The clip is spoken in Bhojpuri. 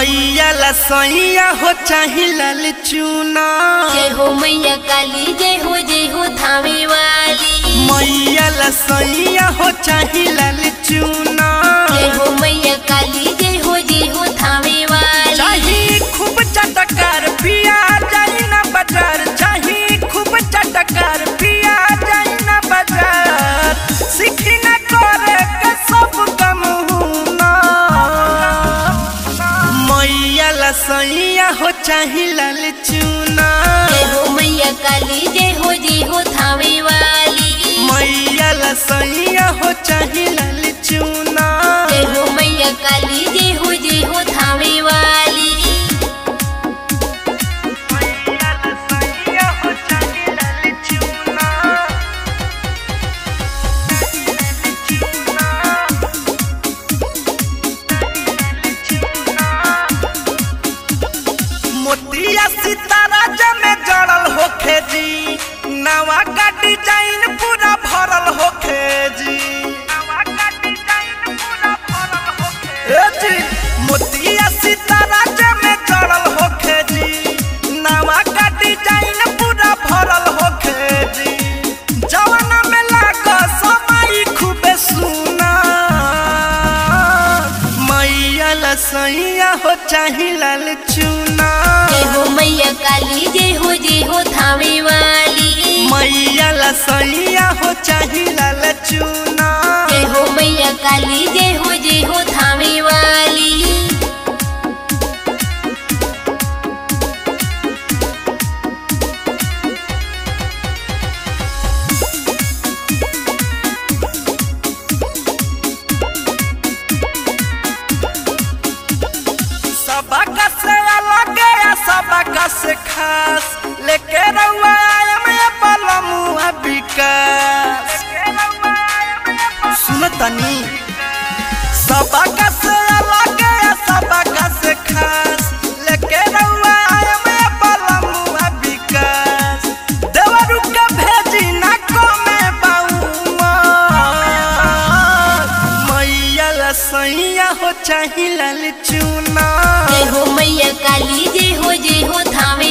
मैया लसैया हो चाही लाल चूना जय हो मैया काली जय हो जय हो थावे वाली मैया लसैया हो चाही लाल चूना जय हो मैया काली जय हो जय हो थावे वाली चाही खूब चटकार पिया जाई ना बाजार चाही खूब चटकार पिया जाई ना बाजार सीखी ना करे के सब कम हुना मैया लसैया हो चाही लाल चूना जय हो मैया काली जय हो जय हो थावे वाली मैया लसैया हो चाही लाल चूना जय हो मैया काली जय हो जय हो थावे वाली मैया लसैया हो चाही लाल चूना मोतिया सितारा जमे जड़ल होखे जी नवा का डिजाइन पूरा भरल होखे जी नवा का डिजाइन पूरा भरल होखे ए जी मोतिया सितारा जमे जड़ल होखे जी नवा का डिजाइन पूरा भरल होखे जी जवाना में लाग समाई खूबे सुना मैया लसैया हो चाही लाल चूना जय हो मैया काली जय हो जय हो थावे वाली मैया लसैया हो चाही लाल चूना जय हो मैया काली जय हो जय हो थावे वाली सबका से अलग या सबका से खास लेके रउआ आया मैं पलमुआ विकास सुन तनी सबका से अलग या सबका से खास लेके रउआ आया मैं पलमुआ विकास देवरू के भेजी ना कमे बाउमा मैया लसैया हो चाही लाल चूना जय हो मैया काली जय हो जय हो थावे